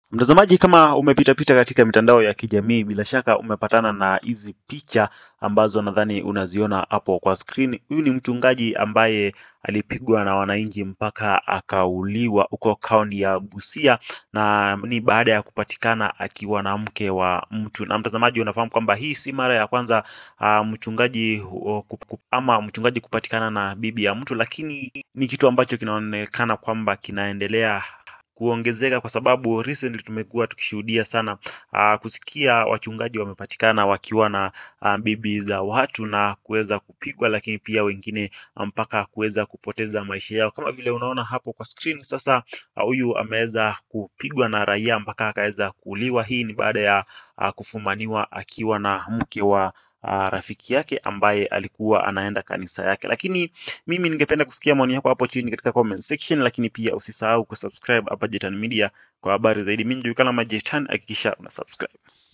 Mtazamaji, kama umepitapita katika mitandao ya kijamii, bila shaka umepatana na hizi picha ambazo nadhani unaziona hapo kwa screen. Huyu ni mchungaji ambaye alipigwa na wananchi mpaka akauliwa huko kaunti ya Busia, na ni baada ya kupatikana akiwa na mke wa mtu. Na mtazamaji, unafahamu kwamba hii si mara ya kwanza uh, mchungaji uh, kup, ama mchungaji kupatikana na bibi ya mtu, lakini ni kitu ambacho kinaonekana kwamba kinaendelea kuongezeka kwa sababu recently tumekuwa tukishuhudia sana uh, kusikia wachungaji wamepatikana wakiwa na uh, bibi za watu na kuweza kupigwa, lakini pia wengine mpaka kuweza kupoteza maisha yao, kama vile unaona hapo kwa screen. Sasa huyu uh, ameweza kupigwa na raia mpaka akaweza kuuliwa. Hii ni baada ya uh, kufumaniwa akiwa na mke wa uh, rafiki yake ambaye alikuwa anaenda kanisa yake. Lakini mimi ningependa kusikia maoni yako hapo chini katika comment section, lakini pia usisahau kusubscribe hapa Jetan Media kwa habari zaidi. Mimi ndio kama Jetan, hakikisha una subscribe.